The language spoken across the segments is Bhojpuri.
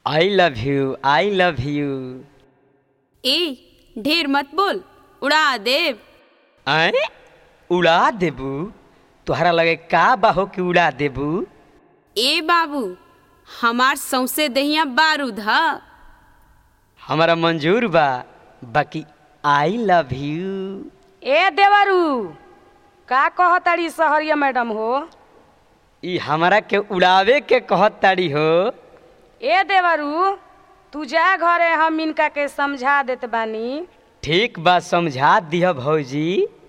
I love you I love you ए ढेर मत बोल उड़ा देव आए उड़ा देबू तोहरा लगे का बाहो कि उड़ा देबू ए बाबू हमार सौसे दहिया बारूद ह हमारा मंजूर बा बाकी आई लव यू ए देवरू का कहताड़ी सहरिया मैडम हो ई हमारा के उड़ावे के कहत ताड़ी हो ए देवरू तू जा घरे हम इनका के समझा देत बानी ठीक बा समझा दिह भौजी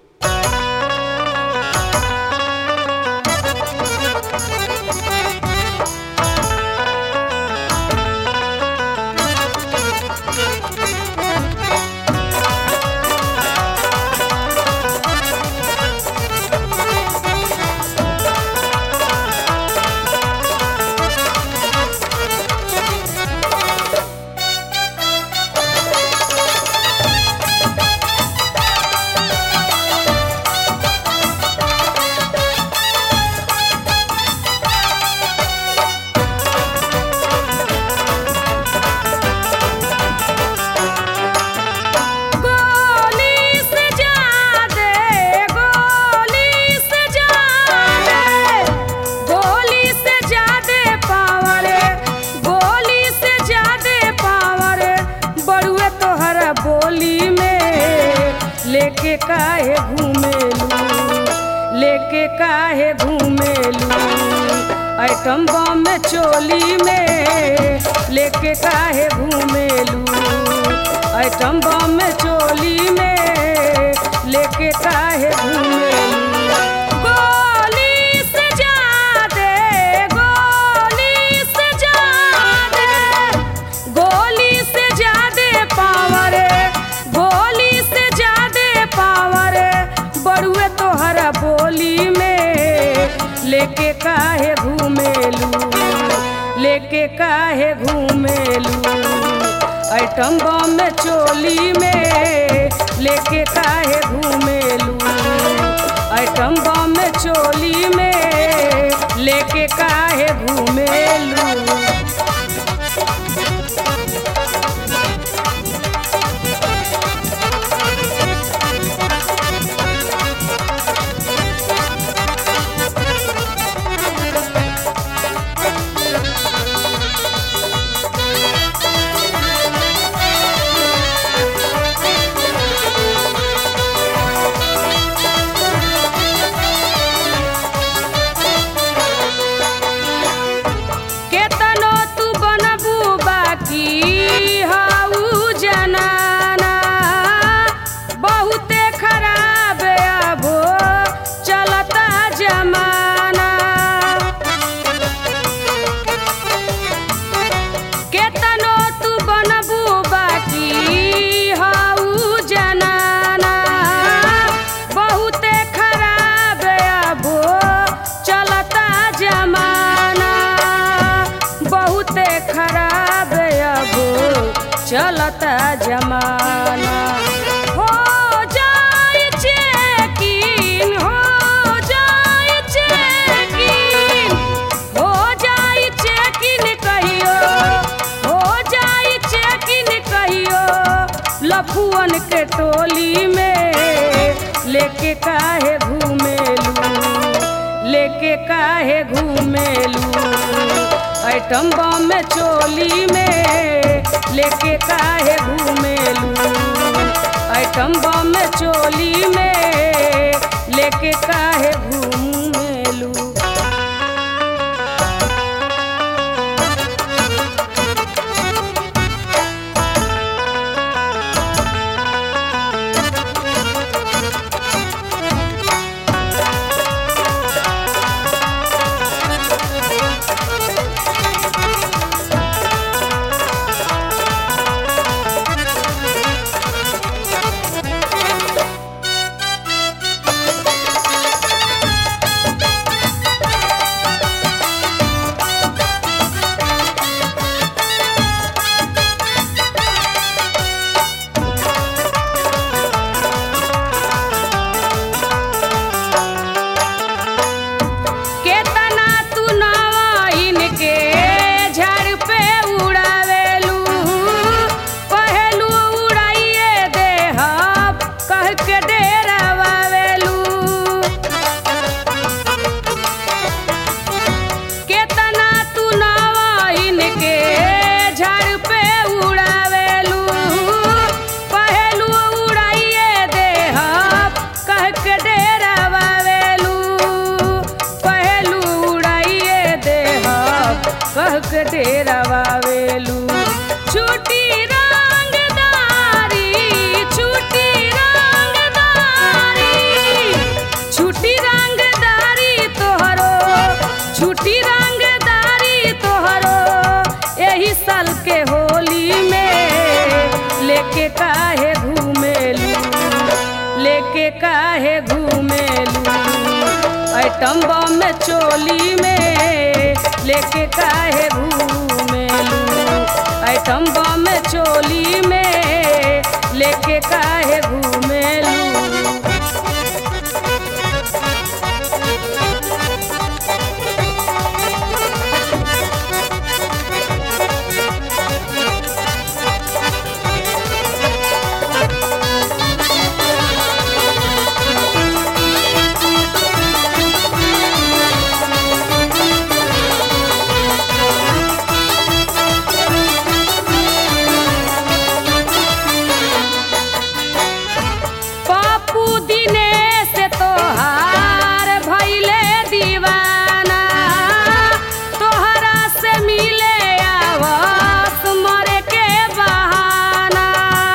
गोली से जा दे गोली से जा दे गोली से जा दे पावर गोली से जा दे पावर बड़ुए तोहरा बोली में लेके काहे घूमेलू लेके काहे घूमेलू आइटम बम में चोली में लेके काहे घूमेलू आइटम बम में चोली में लेके काहे घूमेलू गोली से जा दे गोली से जा दे गोली से जा दे पावर गोली से जा दे पावर बड़ुए तोहरा बोली में लेके काहे घूमेलू लेके काहे घूमेलू आइटम बम में चोली में लेके काहे घूमेलू आइटम बम में चोली में लेके काहे घूमेलू केतनो तू बनबू बाकी हाउ जनाना बहुते खराब अबो चलता जमाना केतनो तू बनबू बाकी हाउ जनाना बहुते खराब अबो चलता जमाना बहुते खराब अबो चलता जमाना हो जाए चेकिन हो जाए चेकिन हो जाए चेकिन कहियो हो जाए चेकिन कहियो लफुअन के टोली में लेके काहे घूमेलू लेके काहे घूमेलू आइटम बम में चोली में लेके काहे घूमेलू आइटम बम में चोली में लेके काहे घूमेलू उड़ावेलू पहलू उड़ाइए देहब कह के डेरावेलू केतना तू नवाइन के झाड़ पे उड़ावेलू पहलू उड़ाइए देहब कह के डेरावेलू पहलू उड़ाइए देहब कह के डेरावेलू छुटी रंगदारी छुटी रंगदारी छुटी रंगदारी तोहरो छुटी रंगदारी तोहरो यही साल के होली में लेके काहे घूमेलू लेके काहे घूमेलू आइटम बम में चोली में लेके काहे घूमेलू आइटम बम में चोली में लेके काहे घूमेलू पापू दिनेश तोहार भैले दीवाना तोहरा से मिले आवस मरे के बहाना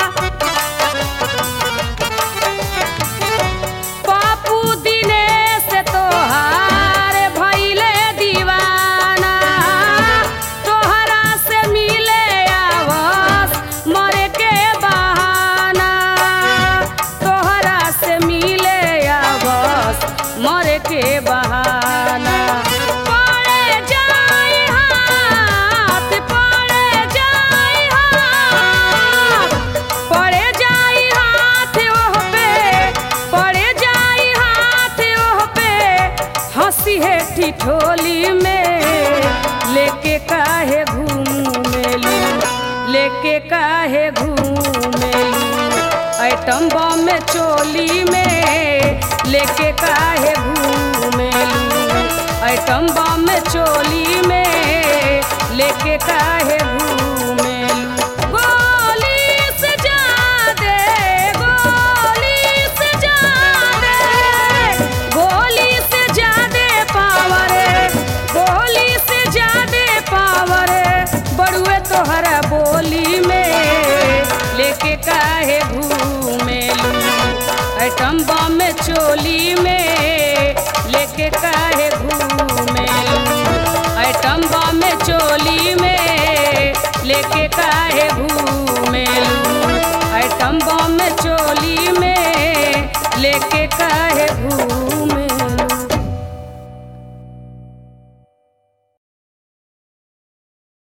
पापू दिनेश तोहार भैले दीवाना तोहरा से मिले आवस मरे के बहाना तोहरा से मिले आवस मरे के बहाना पड़े जाई हाथ पड़े जाई हाथ पड़े जाई हाथ ओह पे पड़े जाई हाथ ओह पे हंसी है ठिठोली में लेके काहे घूमेलू लेके काहे घूमेलू आइटम बम में चोली में लेके काहे घूमेलू आइटम बम में चोली में लेके काहे घूमेलू गोली से जादे गोली से जादे गोली से जादे पावर गोली से जादे पावर बड़ुए तोहरा बोली में लेके काहे घूमेलू आइटम बम में चोली में लेके काहे घूमेलू आइटम बम में चोली में लेके काहे घूमेलू आइटम बम में चोली में लेके काहे घूम